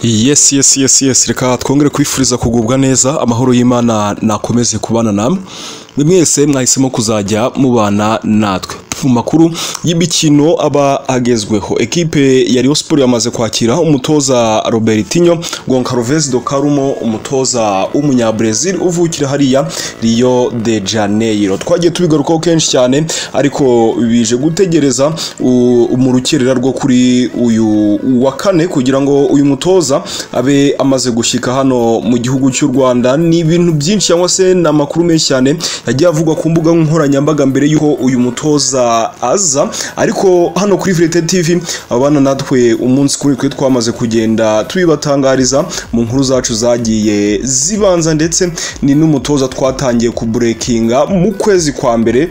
yes yes yes yes reka twongere kwifuriza kugubwa neza amahoro y'imana nakomeze kubana namwe mwese mwahisemo kuzajya mubana natwe mu makuru y'imikino aba agezweho ekipe ya Rayon Sport yamaze kwakira umutoza Robertinho Goncalves do Carmo umutoza w'umunyabrazil uvukira hariya Rio de Janeiro twagiye tubigarukaho kenshi cyane ariko bije gutegereza mu rukerera rwo kuri uyu wa kane kugira ngo uyu mutoza abe amaze gushyika hano mu gihugu cy'u Rwanda ni ibintu byinshi cyangwa se ni amakuru menshi cyane yagiye avugwa ku mbuga nkoranyambaga mbere y'uko uyu mutoza aza ariko hano kuri Vrete TV abana natwe umunsi kuri twe twamaze kugenda tubibatangariza mu nkuru zacu zagiye zibanza ndetse ni n'umutoza twatangiye kuburekinga mu kwezi kwa mbere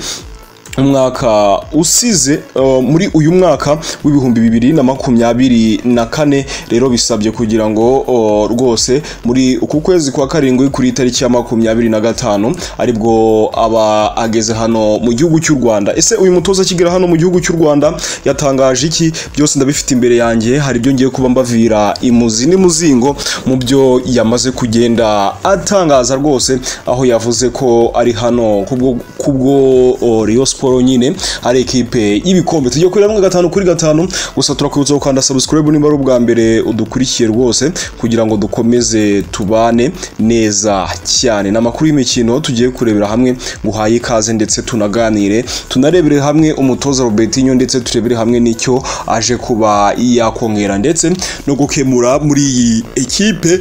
umwaka usize uh, muri uyu mwaka w'ibihumbi bibiri na makumyabiri na kane rero bisabye kugira ngo uh, rwose muri uku kwezi kwa karindwi kuri itariki ya makumyabiri na gatanu aribwo aba ageze hano mu gihugu cy'u Rwanda ese uyu mutoza akigera hano mu gihugu cy'u Rwanda yatangaje iki byose ndabifite imbere yanjye hari ibyo ngiye kuba mbavira imuzi n'imuzingo mu byo yamaze kugenda atangaza rwose aho yavuze ko ari hano kubwo kubwo uh, Rio Sport Sport nyine ari ekipe y'ibikombe tujye kuri rimwe gatanu kuri gatanu gusa turakwibutsa gukanda subscribe niba ari ubwa mbere udukurikiye rwose kugira ngo dukomeze tubane neza cyane n'amakuru y'imikino tugiye kurebera hamwe guhaye ikaze ndetse tunaganire tunarebere hamwe umutoza Robertinho ndetse turebere hamwe n'icyo aje kuba yakongera ndetse no gukemura muri iyi ekipe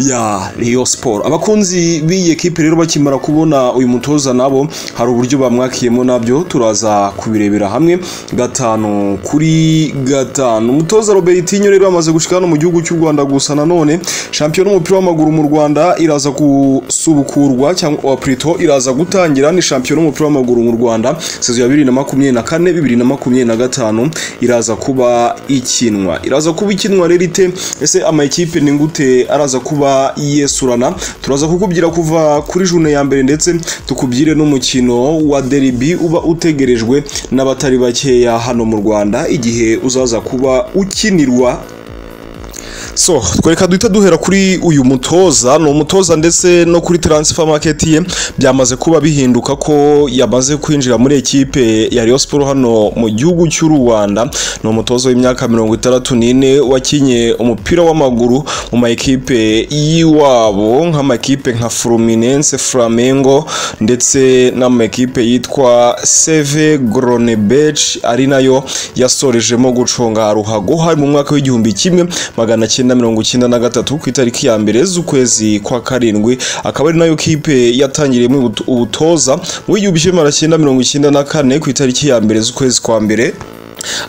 ya Rio Sport abakunzi b'iyi ekipe rero bakimara kubona uyu mutoza nabo hari uburyo bamwakiyemo nabyo turaza kubirebera hamwe gatanu kuri gatanu umutoza Robertinho rero amaze gushika hano mu gihugu cy'u Rwanda gusa nanone shampiyona y'umupira w'amaguru mu Rwanda iraza gusubukurwa cyangwa prito iraza gutangira ni shampiyona y'umupira w'amaguru mu Rwanda sezo ya 2024 2025 iraza kuba ikinwa iraza kuba ikinwa rero ite ese ama ekipe ni gute araza kuba yesurana turaza kukubyira kuva kuri june ya mbere ndetse tukubyire n'umukino wa derby uba utegerejwe n'abatari bakeya hano mu Rwanda igihe uzaza kuba ukinirwa so twereka duhita duhera kuri uyu mutoza ni umutoza ndetse no kuri transfer market ye byamaze kuba bihinduka ko yamaze kwinjira muri ekipe ya Rayon Sport hano mu gihugu cy'u Rwanda ni umutoza w'imyaka mirongo itandatu n'ine wakinye umupira w'amaguru mu ma ekipe y'iwabo nk'amakipe nka Fluminense Flamengo ndetse n'amakipe yitwa Seve Gronebech ari nayo yasorejemo guconga ruhago hari mu mwaka w'igihumbi kimwe magana icyenda mirongo icyenda na gatatu ku itariki ya mbere z'ukwezi kwa karindwi akaba ari nayo kipe yatangiriyemo ubutoza mu w'igihumbi kimwe magana cyenda mirongo icyenda na kane ku itariki ya mbere z'ukwezi kwa mbere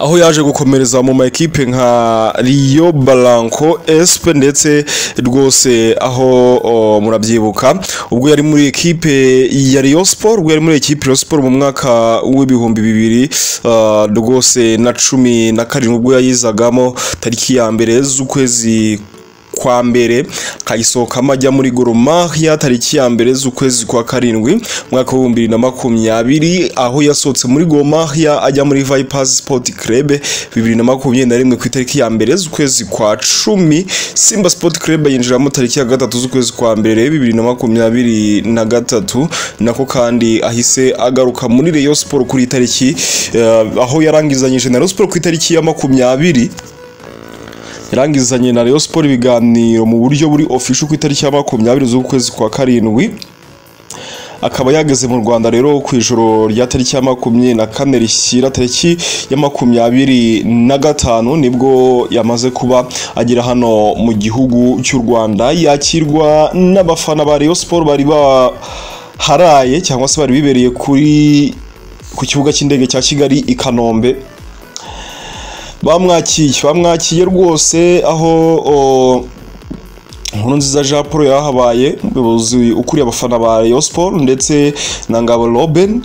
aho yaje gukomereza mu ma ekipe nka Rio Blanco SP ndetse rwose aho o, murabyibuka ubwo yari muri ekipe ya Rio Sport ubwo yari muri ekipe Rio Sport mu mwaka w'ibihumbi bibiri rwose uh, na cumi na karindwi ubwo yayizagamo tariki ya mbere z'ukwezi kwa mbere kayisohokamo ajya muri Gor Mahia tariki ya mbere z'ukwezi kwa karindwi mwaka w'ibihumbi bibiri na makumyabiri aho yasohotse muri Gor Mahia ajya muri Vipers Sport Club bibiri na makumyabiri na rimwe ku itariki ya mbere z'ukwezi kwa cumi Simba Sport Club yinjiramo tariki ya gatatu z'ukwezi kwa mbere bibiri na makumyabiri na gatatu nako kandi ahise agaruka muri Rayon Sport kuri tariki uh, aho yarangizanyije na Rayon Sport ku itariki ya makumyabiri yarangizanye na Rayon Sport ibiganiro mu buryo buri official ku itariki ya 20 z'ukwezi kwa karindwi akaba yageze mu Rwanda rero ku ijoro rya tariki ya makumyabiri na kane rishyira tariki ya makumyabiri na gatanu nibwo yamaze kuba agera hano mu gihugu cy'u Rwanda yakirwa n'abafana ba Rayon Sport bari baharaye cyangwa se bari bibereye kuri ku kibuga cy'indege cya Kigali i Kanombe bamwakiye bamwakiye rwose aho inkuru nziza jean paul yarahabaye umuyobozi ukuriye abafana ba Rayon Sport ndetse na ngabo Robin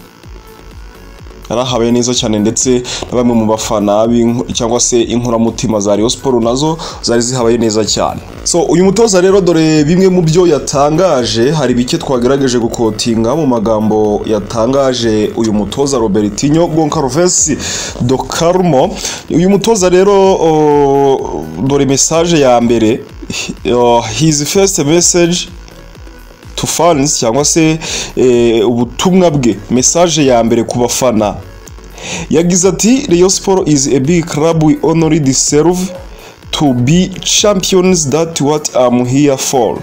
yarahabaye neza cyane ndetse na bamwe mu bafana cyangwa se inkoramutima za Rayon Sport nazo zari zihabaye neza cyane so uyu mutoza rero dore bimwe mu byo yatangaje hari bike twagerageje gukotinga mu magambo yatangaje uyu mutoza Robertinho Goncalves do Carmo uyu mutoza rero dore message ya mbere uh, his first message to fans cyangwa se eh, ubutumwa bwe message ya mbere ku bafana yagize ati Rayon Sport is a big club we only deserve to be champions that what I'm here for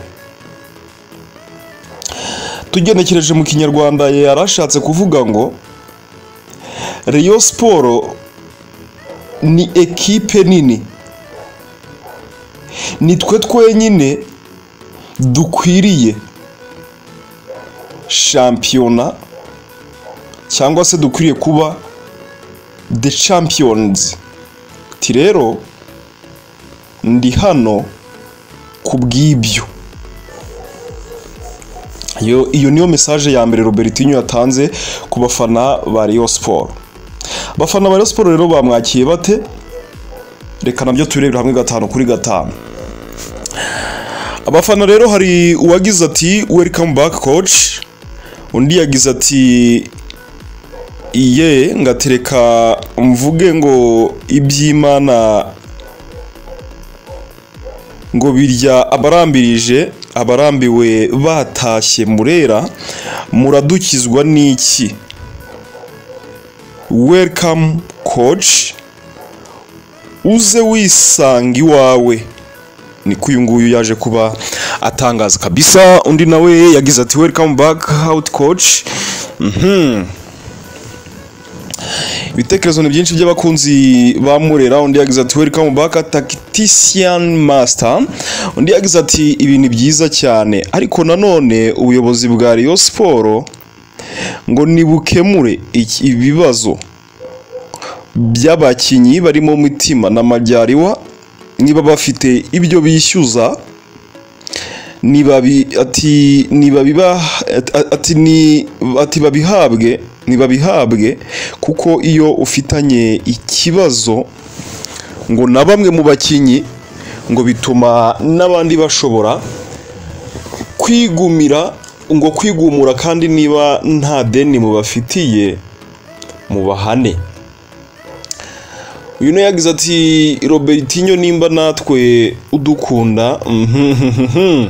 tugenekereje mu kinyarwanda yari ashatse kuvuga ngo Rayon Sport ni ekipe nini ni twe twenyine dukwiriye shampiyona cyangwa se dukwiriye kuba the champions ti rero ndi hano ku bw'ibyo iyo iyo niyo mesaje ya mbere Robertinho yatanze ku bafana ba Rayon Sport abafana ba Rayon Sport rero bamwakiye bate reka nabyo tubirebera hamwe gatanu kuri gatanu abafana rero hari uwagize ati welcome back coach undi yagize ati iye ngatereka mvuge ngo iby'imana ngo birya abarambirije abarambiwe batashye murera muradukizwa n'iki welcome coach uze wisanga iwawe niko uyu nguyu yaje kuba atangaza kabisa undi nawe yagize ati welcome back out coach mhm ibitekerezo ni byinshi by'abakunzi ba murera undi yagize ati welcome back tactician master undi yagize ati ibi ni byiza cyane ariko nanone ubuyobozi bwa Rayon Sport ngo nibukemure iki- ibibazo by'abakinnyi barimo mutima na majyariwa niba bafite ibyo bishyuza nibabi ati nibabiba ati ni ati babihabwe nibabihabwe kuko iyo ufitanye ikibazo ngo na bamwe mu bakinnyi ngo bituma n'abandi bashobora kwigumira ngo kwigumura kandi niba nta deni mubafitiye mubahane uyu nawe yagize ati robertinho nimba natwe udukunda mhm.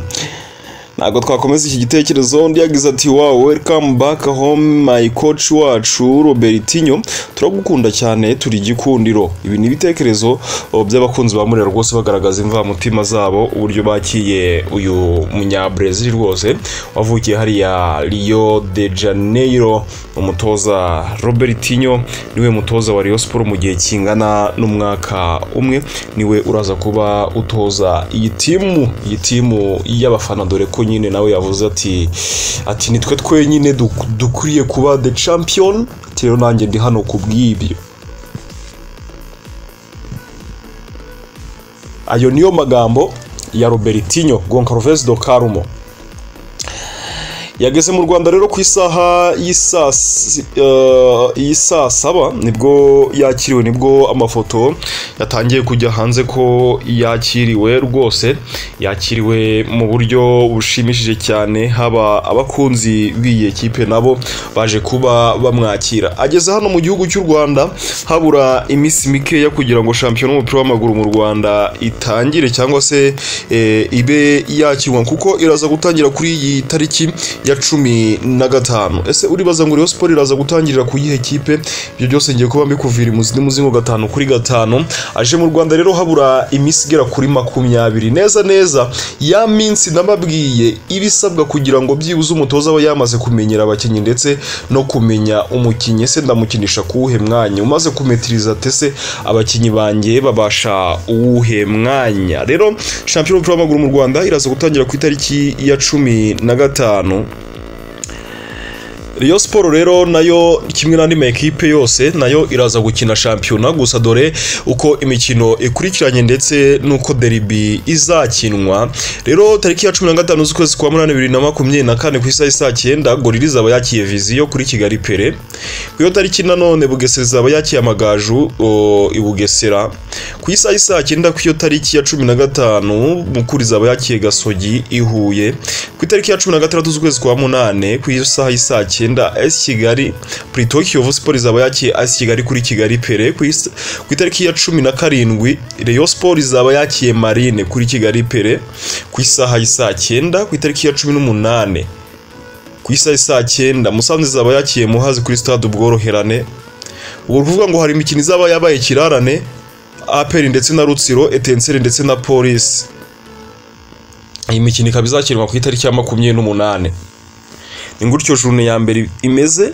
ntabwo twakomeza iki gitekerezo undi yagize ati wow welcome back home my coach wacu robertinho turagukunda cyane turi igikundiro ibi ni ibitekerezo oh, by'abakunzi ba murera rwose bagaragaza imvamutima zabo uburyo bakiye uyu munyabrezil rwose wavukiye hariya rio de janeiro umutoza robertinho niwe mutoza wa Rayon Sport mu gihe kingana n'umwaka umwe niwe uraza kuba utoza iyi timu iyi timu y'abafana dore ko nyine nawe yavuze ati ati nitwe twenyine duk- dukwiriye kuba the champion Ati, rero nanjye ndi hano ku bw'ibyo ayo niyo magambo ya Robertinho Goncalves do Carmo yageze mu rwanda rero ku isaha y'isaa si- eh, y'isaa saba nibwo yakiriwe nibwo amafoto yatangiye kujya hanze ko yakiriwe rwose yakiriwe mu buryo bushimishije cyane haba abakunzi b'iyi kipe nabo baje kuba bamwakira ageze hano mu gihugu cy'u rwanda habura iminsi mikeya kugira ngo shampiyona y'umupira w'amaguru mu rwanda itangire cyangwa se eh, ibe yakirwa kuko iraza gutangira kuri iyi tariki ya cumi na gatanu ese uribaza ngo Rayon Sport iraza gutangirira ku yihe kipe ibyo byose ngiye kuba mbikuvira imuzi n'imuzingo gatanu kuri gatanu aje mu rwanda rero habura iminsi igera kuri makumyabiri neza neza ya minsi nababwiye ibisabwa kugira ngo byibuze umutoza aba yamaze kumenyera abakinnyi ndetse no kumenya umukinnyi ese ndamukinisha kuwuhe mwanya umaze kumetiriza tese abakinnyi banjye babasha uwuhe mwanya rero shampiyona y'umupira w'amaguru mu rwanda iraza gutangira ku itariki ya cumi na gatanu Rayon Sport rero nayo kimwe n'andi ma ekipe yose nayo iraza gukina shampiyona gusa dore uko imikino ikurikiranye ndetse n'uko deribi izakinwa rero tariki ya cumi na gatanu z'ukwezi kwa munani bibiri na makumyabiri na kane ku isaha isa cyenda gorira izaba yakiye viziyo kuri kigali pere ku iyo tariki nanone bugesera izaba yakiye amagaju o, i bugesera ku isaha isa cyenda ku iyo tariki ya cumi na gatanu mukuru izaba yakiye gasogi i huye ku itariki ya cumi na gatandatu z'ukwezi kwa munani ku isaha isa cyenda icyenda esi kigali purito kiyovu siporo izaba yakiriye esi kigali kuri kigali pere ku is- ku itariki ya cumi na karindwi reyo siporo izaba yakiriye marine kuri kigali pere ku isaha y'isaa cyenda ku itariki ya cumi n'umunani ku isaha y'isaa cyenda musanze izaba yakiriye muhazi kuri stade ubworoherane ubu ni ukuvuga ngo hari imikino izaba yabaye kirarane aperi ndetse na rutsiro etenseri ndetse na polisi iyi mikino ikaba izakirwa ku itariki ya makumyabiri n'umunani ni gutyo june ya mbere imeze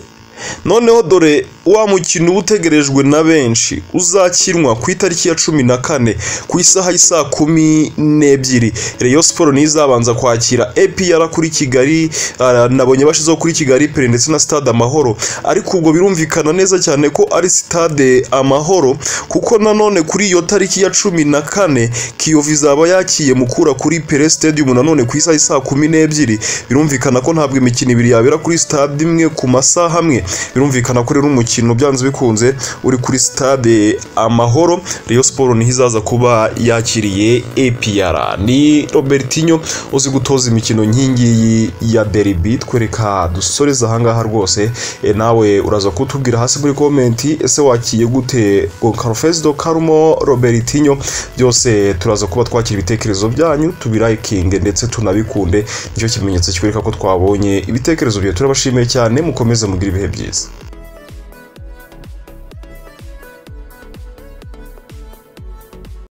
noneho dore wa mukino uba utegerejwe na benshi uzakinwa ku itariki ya cumi na kane ku isaha y'isaa kumi n'ebyiri reyo siporo niyo izabanza kwakira epr kuri kigali ah, nabonye bashyizeho kuri kigali pere ndetse na stade amahoro ariko ubwo birumvikana neza cyane ko ari stade amahoro kuko nanone kuri iyo tariki ya cumi na kane kiyovu izaba yakiye mukura kuri pere stadium nanone ku isaha y'isaa kumi n'ebyiri birumvikana ko ntabwo imikino ibiri yabera kuri stade imwe ku masaha amwe birumvikana ko rero umukino byanze bikunze uri kuri stade amahoro Rayon Sport niho izaza kuba yakiriye APR ni Robertinho uzi gutoza imikino nkingi ya derby twereka dusoreza ahangaha rwose e, nawe uraza kutubwira hasi muri komenti ese wakiye gute Goncalo Fesdo Karumo Robertinho byose turaza kuba twakira ibitekerezo byanyu tubirayikinge ndetse tunabikunde nicyo kimenyetso kikwereka ko twabonye ibitekerezo byawe turabashimiye cyane mukomeze mugire ibihe byiza